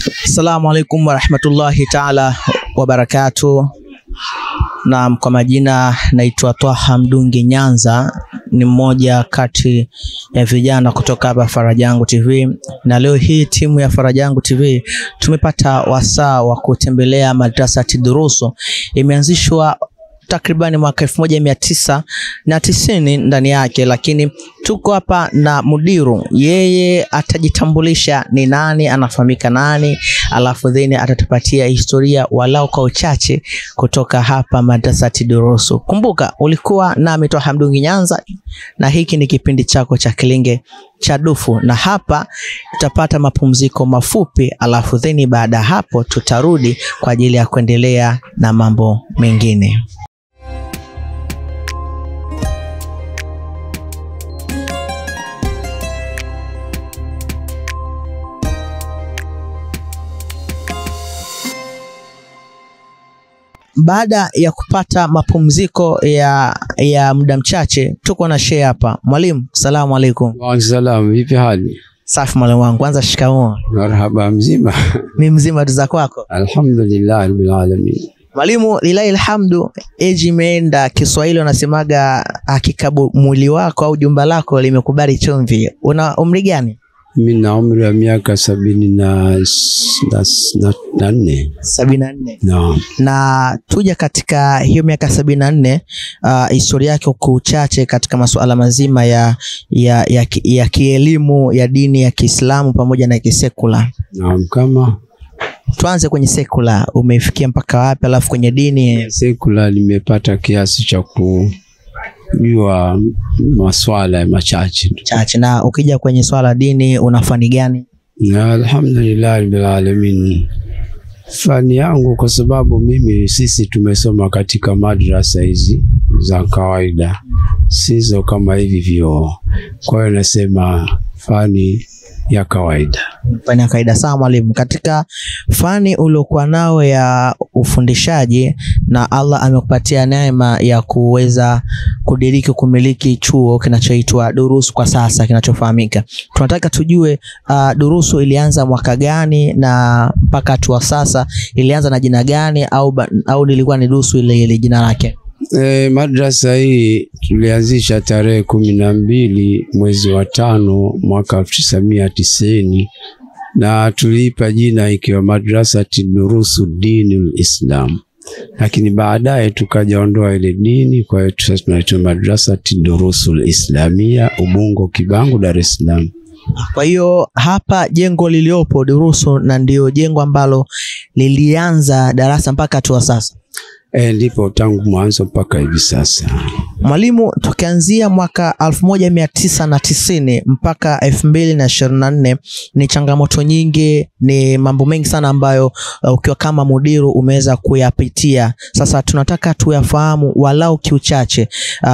Assalamu alaikum warahmatullahi taala wabarakatuh. Naam, kwa majina naitwa Twaha Mdungi Nyanza, ni mmoja kati ya vijana kutoka hapa Farajangu TV, na leo hii timu ya Farajangu TV tumepata wasaa wa kutembelea madrasati durusu. Imeanzishwa takribani mwaka elfu moja mia tisa na tisini ndani yake, lakini tuko hapa na mudiru, yeye atajitambulisha ni nani, anafahamika nani, alafu then atatupatia historia walau kwa uchache kutoka hapa madrasati durusu. Kumbuka ulikuwa nami Twaha Mdungi Nyanza, na hiki ni kipindi chako cha Kilinge cha Dufu, na hapa tutapata mapumziko mafupi, alafu then baada ya hapo tutarudi kwa ajili ya kuendelea na mambo mengine. Baada ya kupata mapumziko ya, ya muda mchache, tuko na shehe hapa. Mwalimu, salamu alaikum. Waalaikumsalam, vipi hali? Safi mwalimu wangu, kwanza shikamoo. Marhaba, mzima? Mi mzima, tu za kwako? Alhamdulillah rabbil alamin. Mwalimu, lilahi alhamdu, eji imeenda. Kiswahili wanasemaga hakika bu- mwili wako au jumba lako limekubali chumvi. Una umri gani? Mimi na umri wa miaka sabini na, na, na, na nne. sabini na nne. Naam. na tuja katika hiyo miaka sabini na nne uh, historia yake kwa uchache katika masuala mazima ya, ya, ya, ki- ya kielimu ya dini ya Kiislamu pamoja na kisekula. Naam, kama Tuanze kwenye sekula, umefikia mpaka wapi? Alafu kwenye dini sekula nimepata kiasi cha kujua maswala ya machache tu. chache, na ukija kwenye swala la dini una fani gani? Na alhamdulillah rabbil alamin. Fani yangu kwa sababu mimi sisi tumesoma katika madrasa hizi za kawaida, sizo kama hivi vyoo. Kwa hiyo nasema fani ya kawaida. Fani ya kawaida. Sawa mwalimu, katika fani uliokuwa nao ya ufundishaji na Allah amekupatia neema ya kuweza kudiriki kumiliki chuo kinachoitwa Durusu kwa sasa kinachofahamika, tunataka tujue uh, Durusu ilianza mwaka gani na mpaka hatua sasa ilianza na jina gani, au, ba- au lilikuwa ni Durusu ile ile jina lake? E, madrasa hii tulianzisha tarehe kumi na mbili mwezi wa tano mwaka elfu tisa mia tisini na tuliipa jina ikiwa madrasa Durusu Dinul Islam, lakini baadaye tukajaondoa ile dini. Kwa hiyo sasa tunaitwa madrasa Durusul Islamia Ubungo Kibangu, Dar es Salaam. Kwa hiyo hapa jengo liliopo Durusu na ndio jengo ambalo lilianza darasa mpaka hatua sasa. E, ndipo tangu mwanzo mpaka hivi sasa. Mwalimu, tukianzia mwaka elfu moja mia tisa na tisini mpaka elfu mbili na ishirini na nne ni changamoto nyingi, ni mambo mengi sana ambayo uh, ukiwa kama mudiru umeweza kuyapitia. Sasa tunataka tuyafahamu walau kiuchache, uh,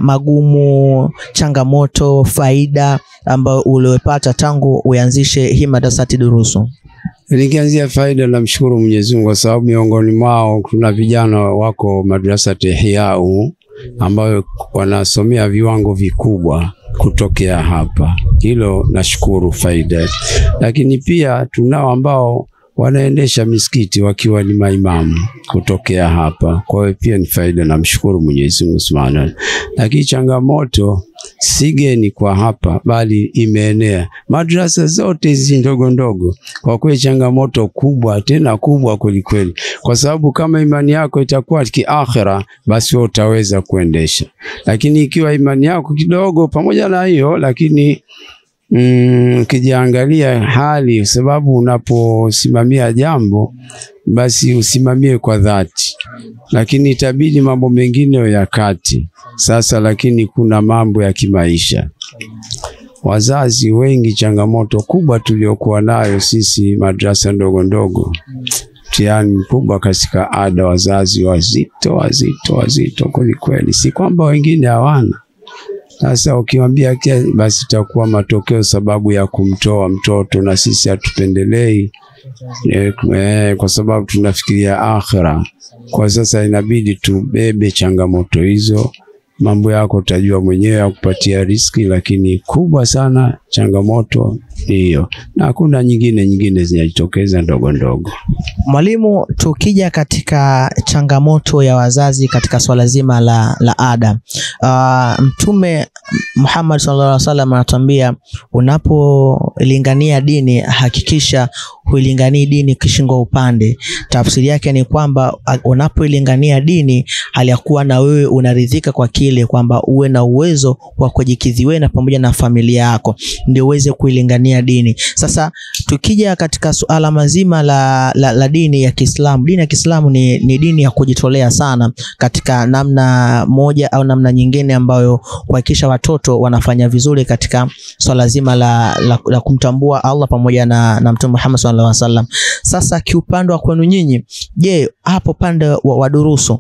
magumu, changamoto, faida ambayo uliopata tangu uanzishe hii madrasati durusu. Nikianzia faida, namshukuru Mwenyezi Mungu kwa sababu miongoni mwao kuna vijana wako madrasa Ihyau ambayo wanasomea viwango vikubwa kutokea hapa. Hilo nashukuru faida, lakini pia tunao ambao wanaendesha misikiti wakiwa ni maimamu kutokea hapa. Kwa hiyo pia ni faida, namshukuru Mwenyezi Mungu Subhanahu. Lakini changamoto si geni kwa hapa, bali imeenea madrasa zote hizi ndogo ndogo. Kwa kweli changamoto kubwa, tena kubwa kwelikweli, kwa sababu kama imani yako itakuwa kiakhira, basi wewe utaweza kuendesha, lakini ikiwa imani yako kidogo, pamoja na hiyo lakini Mm, ukijiangalia hali, kwa sababu unaposimamia jambo basi usimamie kwa dhati, lakini itabidi mambo mengine ya kati sasa. Lakini kuna mambo ya kimaisha. Wazazi wengi, changamoto kubwa tuliokuwa nayo sisi madrasa ndogo ndogo, mtihani mkubwa katika ada, wazazi wazito wazito wazito kwelikweli, si kwamba wengine hawana sasa ukiwambia kia basi itakuwa matokeo sababu ya kumtoa mtoto, na sisi hatupendelei eh, eh, kwa sababu tunafikiria akhira. Kwa sasa inabidi tubebe changamoto hizo mambo yako utajua mwenyewe ya kupatia riski, lakini kubwa sana changamoto ni hiyo, na hakuna nyingine nyingine zinajitokeza ndogo ndogo. Mwalimu, tukija katika changamoto ya wazazi katika swala zima la, la ada uh, Mtume Muhammad sallallahu alaihi wasallam anatuambia unapolingania dini hakikisha huilinganii dini kishingo upande. Tafsiri yake ni kwamba unapoilingania dini hali ya kuwa na wewe unaridhika kwa kile kwamba uwe na uwezo wa kujikidhi wewe na pamoja na familia yako ndio uweze kuilingania dini. Sasa tukija katika suala mazima la, la, la dini ya Kiislamu, dini ya Kiislamu ni, ni dini ya kujitolea sana katika namna moja au namna nyingine, ambayo kuhakikisha watoto wanafanya vizuri katika swala zima la, la, la kumtambua Allah pamoja na, na Mtume Muhammad sallallahu alaihi wasallam. Sasa kiupande wa kwenu nyinyi, je, hapo pande wa, wa durusu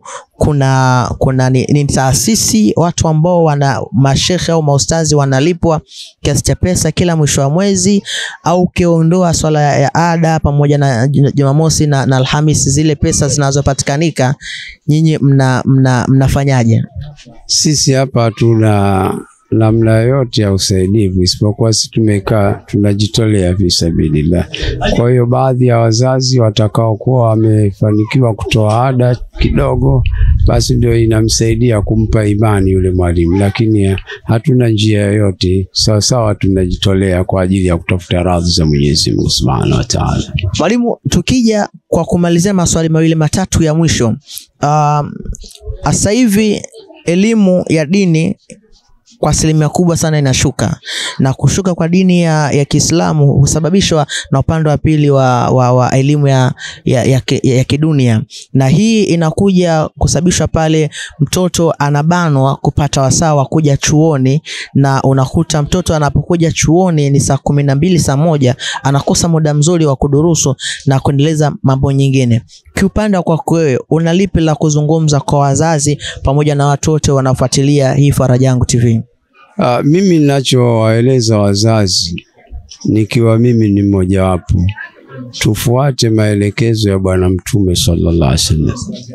kuna kuna ni, ni taasisi watu ambao wana mashekhe au maustazi wanalipwa kiasi cha pesa kila mwisho wa mwezi, au ukiondoa swala ya, ya ada pamoja na Jumamosi na, na Alhamisi, zile pesa zinazopatikanika nyinyi mna, mna, mnafanyaje? Sisi hapa hatuna namna yoyote ya usaidivu isipokuwa sisi tumekaa tunajitolea fisabilillah. Kwa hiyo baadhi ya wazazi watakaokuwa wamefanikiwa kutoa ada kidogo, basi ndio inamsaidia kumpa imani yule mwalimu, lakini hatuna njia yoyote. Sawasawa, tunajitolea kwa ajili ya kutafuta radhi za Mwenyezi Mungu Subhanahu wa Ta'ala. Mwalimu, tukija kwa kumalizia maswali mawili matatu ya mwisho, um, sasa hivi elimu ya dini kwa asilimia kubwa sana inashuka na kushuka kwa dini ya, ya Kiislamu husababishwa na upande wa pili wa, wa, wa elimu ya, ya, ya, ya, ya kidunia, na hii inakuja kusababishwa pale mtoto anabanwa kupata wasaa wa kuja chuoni, na unakuta mtoto anapokuja chuoni ni saa kumi na mbili saa moja anakosa muda mzuri wa kudurusu na kuendeleza mambo nyingine. Kiupande wa kwako wewe, una lipi la kuzungumza kwa wazazi pamoja na watu wote wanaofuatilia hii Faraja Yangu TV? Uh, mimi ninachowaeleza wazazi nikiwa mimi ni mmojawapo, tufuate maelekezo ya Bwana Mtume sallallahu alaihi wasallam.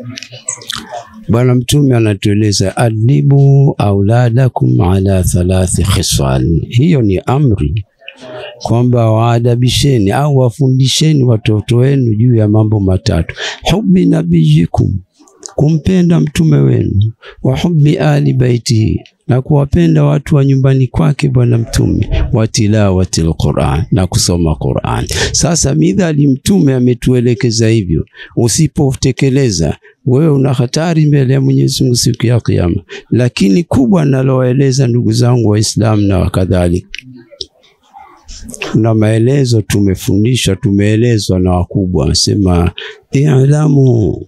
Bwana Mtume anatueleza adibu auladakum ala thalathi khisal, hiyo ni amri kwamba waadabisheni au wafundisheni watoto wenu juu ya mambo matatu: hubi nabiyikum, kumpenda mtume wenu, wa hubi ali baitihi, na kuwapenda watu wa nyumbani kwake bwana mtume, wa tilawati alquran, na kusoma Quran. Sasa midhali mtume ametuelekeza hivyo, usipotekeleza wewe una hatari mbele ya Mwenyezi Mungu siku ya Kiyama. Lakini kubwa nalowaeleza ndugu zangu Waislamu na wakadhalika na maelezo tumefundishwa, tumeelezwa na wakubwa, wanasema i'lamu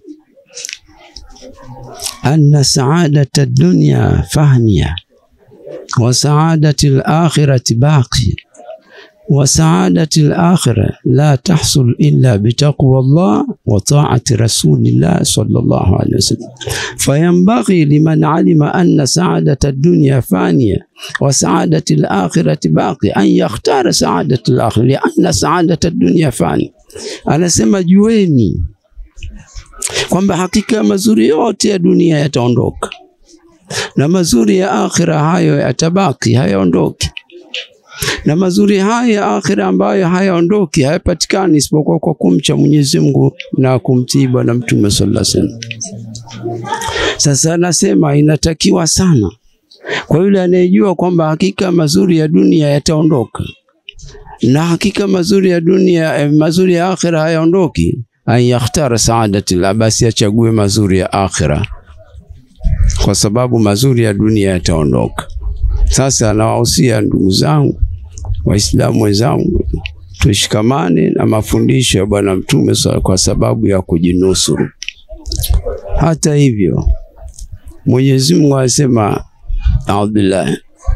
anna saadata dunya fahniya wa saadati al-akhirati baqi wa saadati al-akhira la tahsul illa bitaqwa Allah wa ta'ati rasulillah sallallahu alayhi wasallam fayanbaghi liman alima anna saadata ad-dunya faniya wa saadati al-akhirati baqi an yakhtara saadati al-akhira lianna saadata ad-dunya fani. Anasema jueni kwamba hakika mazuri yote ya dunia yataondoka na mazuri ya akhira hayo yatabaki, hayaondoki na mazuri haya ya akhira ambayo hayaondoki hayapatikani isipokuwa kwa kumcha Mwenyezi Mungu na kumtii Bwana Mtume sallallahu alaihi wasallam. Sasa nasema inatakiwa sana kwa yule anayejua kwamba hakika mazuri ya dunia yataondoka na hakika mazuri ya dunia eh, mazuri ya akhira hayaondoki, an yakhtara saadati la, basi achague mazuri ya akhira, kwa sababu mazuri ya dunia yataondoka. Sasa nawahusia ndugu zangu Waislamu wenzangu, tushikamane na mafundisho ya Bwana Mtume sa- kwa sababu ya kujinusuru. Hata hivyo, Mwenyezi Mungu anasema audbillah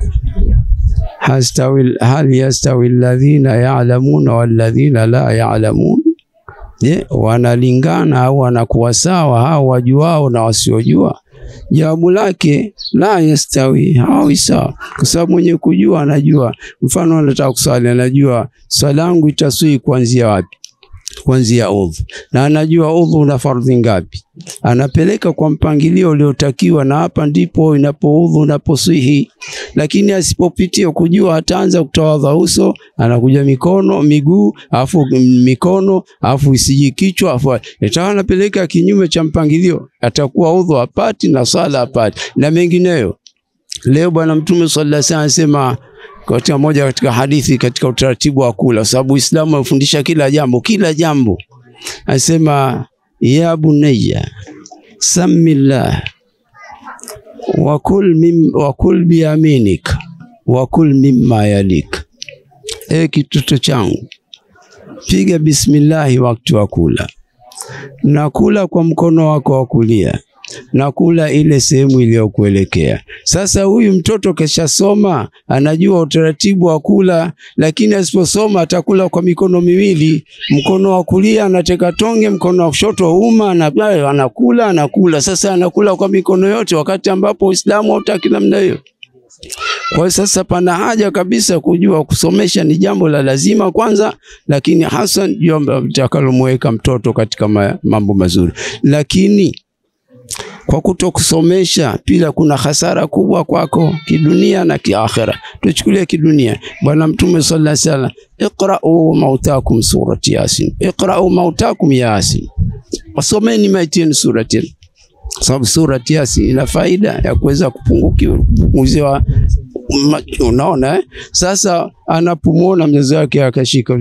hastawi hal yastawi alladhina ya'lamuna walladhina la ya'lamun, je, wanalingana au wanakuwa sawa hao wajuao na wasiojua? Jawabu lake la yastawi, hawi sawa, kwa sababu mwenye kujua anajua. Mfano, anataka kuswali, anajua swala yangu itaswi kuanzia wapi, kuanzia udhu, na anajua udhu una fardhi ngapi, anapeleka kwa mpangilio uliotakiwa, na hapa ndipo inapo udhu unaposihi. Lakini asipopitia kujua, ataanza kutawadha uso, anakuja mikono, miguu, afu mikono, afu isiji kichwa, afu itawa anapeleka kinyume cha mpangilio, atakuwa udhu apati na sala apati na mengineyo. Leo Bwana Mtume sallallahu alaihi wasallam anasema katika moja katika hadithi katika utaratibu wa kula, sababu Uislamu unafundisha kila jambo, kila jambo. Anasema ya bunayya samillah wakul mim wakul biyaminik wakul mimma yalik, e kitoto changu, piga bismillahi wakati wa kula, na kula kwa mkono wako wa kulia na kula ile sehemu iliyokuelekea. Sasa huyu mtoto keshasoma, anajua utaratibu wa kula, lakini asiposoma atakula kwa mikono miwili. Mkono wa kulia anateka tonge, mkono wa kushoto uma, na anakula anakula. Sasa anakula kwa mikono yote, wakati ambapo Uislamu hautaki namna hiyo. Kwa hiyo sasa pana haja kabisa kujua kusomesha ni jambo la lazima kwanza, lakini hasa jambo litakalomweka mtoto katika mambo mazuri, lakini kwa kutokusomesha pia kuna hasara kubwa kwako kidunia na kiakhira. Tuchukulie kidunia, Bwana Mtume sallallahu alaihi wasallam, iqra'u mautakum surati Yasin, iqra'u mautakum Yasin, wasomeni maiti yenu surati, sababu surati Yasin ina faida ya kuweza kupunguziwa. Unaona eh? Sasa anapomwona mzazi wake akashika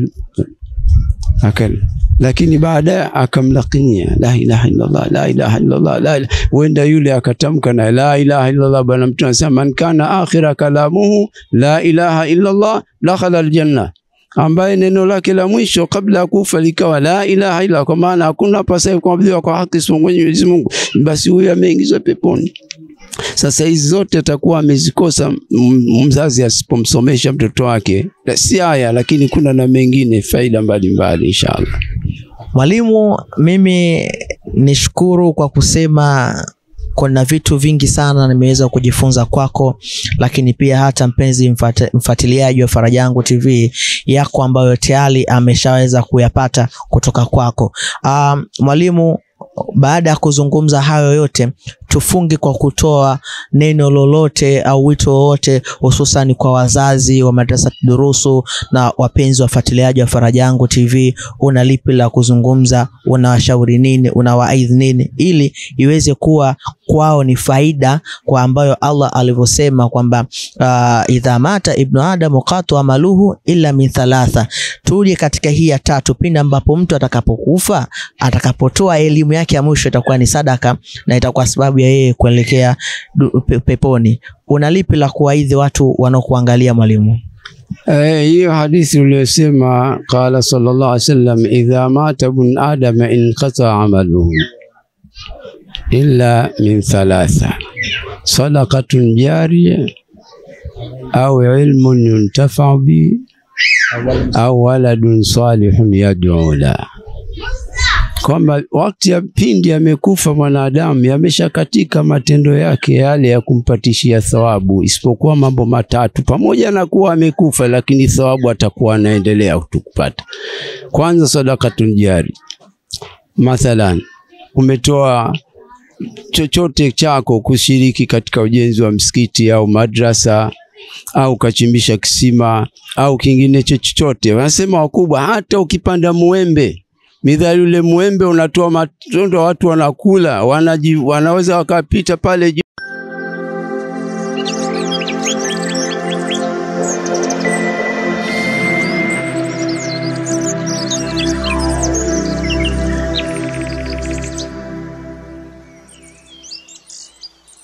akali lakini baadaye akamlakinia la ilaha illallah la ilaha illallah la ilaha wenda yule akatamka na la ilaha illallah. Bwana Mtume anasema man kana akhira kalamuhu la ilaha illallah dakhala aljanna, ambaye neno lake la mwisho kabla ya kufa likawa la ilaha illa, kwa maana hakuna pasaye kuabudiwa kwa haki isipokuwa Mwenyezi Mungu, basi huyo ameingizwa peponi. Sasa hizi zote atakuwa amezikosa mzazi asipomsomesha mtoto wake, si haya, lakini kuna na mengine faida mbalimbali inshallah. Mwalimu, mimi nishukuru kwa kusema kuna vitu vingi sana nimeweza kujifunza kwako, lakini pia hata mpenzi mfat, mfuatiliaji wa Farajangu TV yako ambayo tayari ameshaweza kuyapata kutoka kwako. Um, mwalimu, baada ya kuzungumza hayo yote tufunge kwa kutoa neno lolote au wito wowote hususan kwa wazazi wa madrasa durusu na wapenzi wafuatiliaji wa Farajangu TV. Una lipi la kuzungumza? Unawashauri nini? Unawaidhi nini ili iweze kuwa kwao ni faida kwa ambayo Allah alivyosema kwamba uh, idha mata ibnu adamu qatu amaluhu illa min thalatha. Tuje katika hii ya tatu, pindi ambapo mtu atakapokufa, atakapotoa elimu yake ya mwisho itakuwa ni sadaka na itakuwa sababu ya yeye kuelekea pe peponi. Una lipi la kuwaidhi watu wanaokuangalia mwalimu? Eh, hiyo hadithi uliyosema, qala sallallahu alaihi wasallam, idha mata ibn adama inqata amaluhu illa min thalatha sadaqatun jariya au ilmun yuntafau bi au waladun salihun yad'u la kwamba wakati ya pindi amekufa mwanadamu yameshakatika matendo yake yale ya kumpatishia thawabu, isipokuwa mambo matatu. Pamoja na kuwa amekufa, lakini thawabu atakuwa anaendelea kupata. Kwanza, sadakatun jari, mathalan umetoa chochote chako kushiriki katika ujenzi wa msikiti au madrasa au ukachimbisha kisima au kingine chochote. Wanasema wakubwa, hata ukipanda muembe midhali yule mwembe unatoa matunda, watu wanakula, wanaji, wanaweza wakapita pale